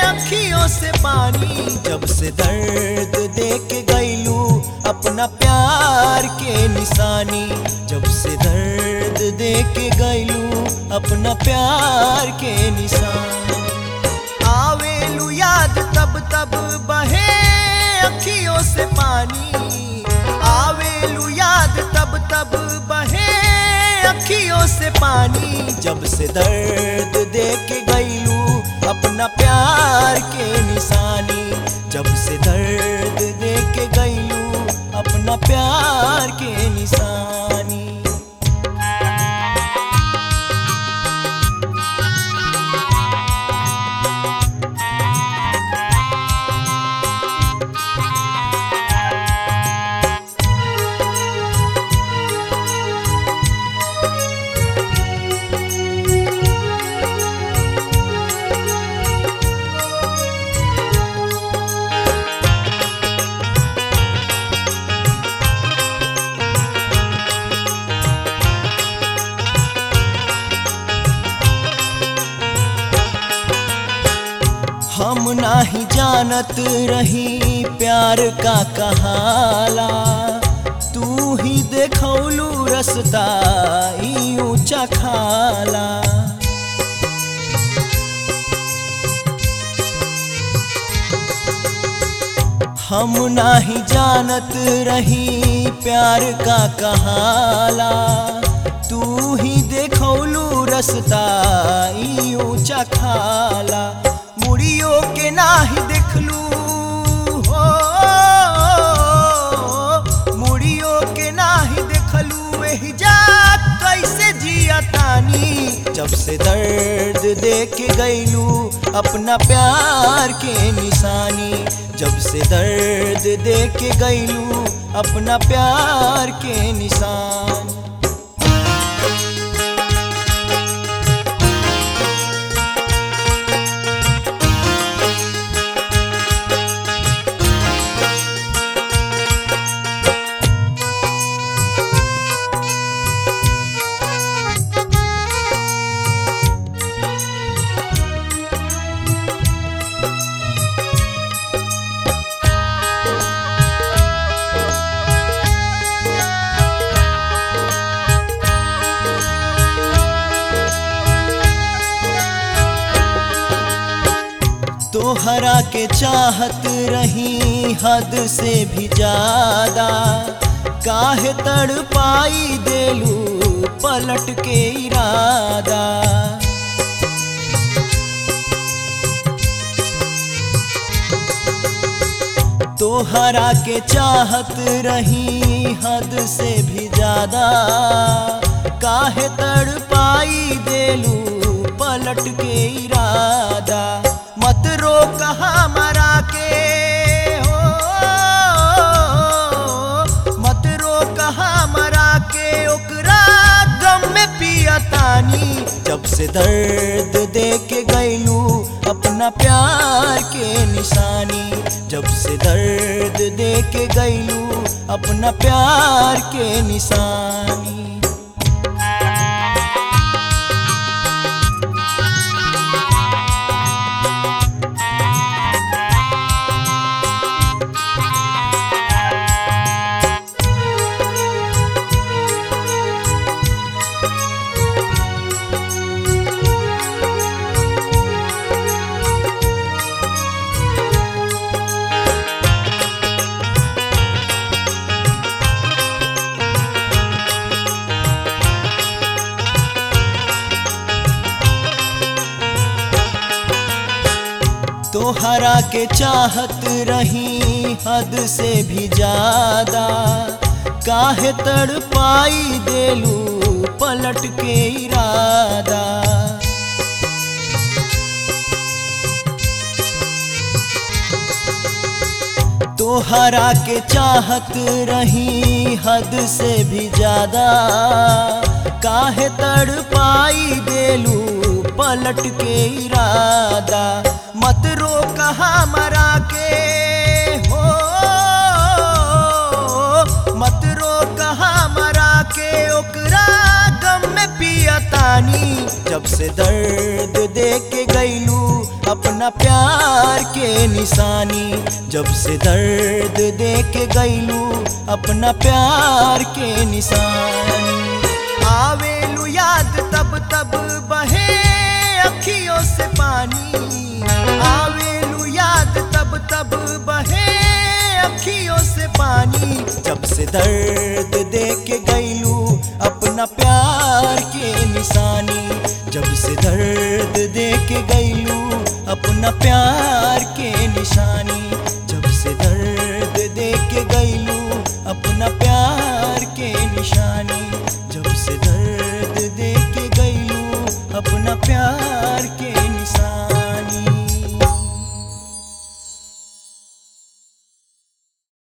अखियों से पानी जब से दर्द दे के गईलू अपना प्यार के निशानी जब से दर्द दे के गईलू अपना प्यार के निशानी आवेलू याद तब तब बहे अखियों से पानी आवेलू याद तब तब बहे अखियों से पानी जब से दर्द दे के गईलू अपना प्यार के निशानी जब से दर्द दे के गईलू अपना प्यार के निशानी हम नाही जानत रही प्यार का कहाला तू ही देखौलू रसता ई ऊंचा खाला हम नाही जानत रही प्यार का कहाला तू ही देखौलू रसता ई ऊंचा खाला मुड़ियों के नाही देखलू हो मुड़ियों के नाही देखलू एही जा कैसे जिया तानी जब से दर्द दे के गईलू अपना प्यार के निशानी जब से दर्द दे के गईलू अपना प्यार के निशानी तोहरा के चाहत रही हद से भी ज्यादा काहे तड़ पाई देलू पलट के इरादा तोहरा के चाहत रही हद से भी ज्यादा काहे तड़ पाई देलू पलट के इरादा मत रोक हमारा के हो मत रोक हमारा के ओकरा गम में पियतानी जब से दर्द दे के गईलू अपना प्यार के निशानी जब से दर्द दे के गईलू अपना प्यार के निशानी तोहरा के चाहत रही हद से भी ज्यादा काहे तड़ पाई देलू पलट के इरादा तोहरा के चाहत रही हद से भी ज्यादा काहे तड़ पाई देलू पलट के इरादा मत रोक हमरा के हो मत रोक हमरा के ओकरा गम में पियतानी जब से दर्द दे के गईलू अपना प्यार के निशानी जब से दर्द दे के गईलू अपना प्यार के निशानी आवेलू याद तब तब बहे अखियों से पानी आवेलू याद तब तब बहे अखियों से पानी जब से दर्द दे के गईलू अपना प्यार के निशानी जब से दर्द दे के गईलू अपना प्यार के निशानी जब से दर्द दे के गईलू अपना प्यार के निशानी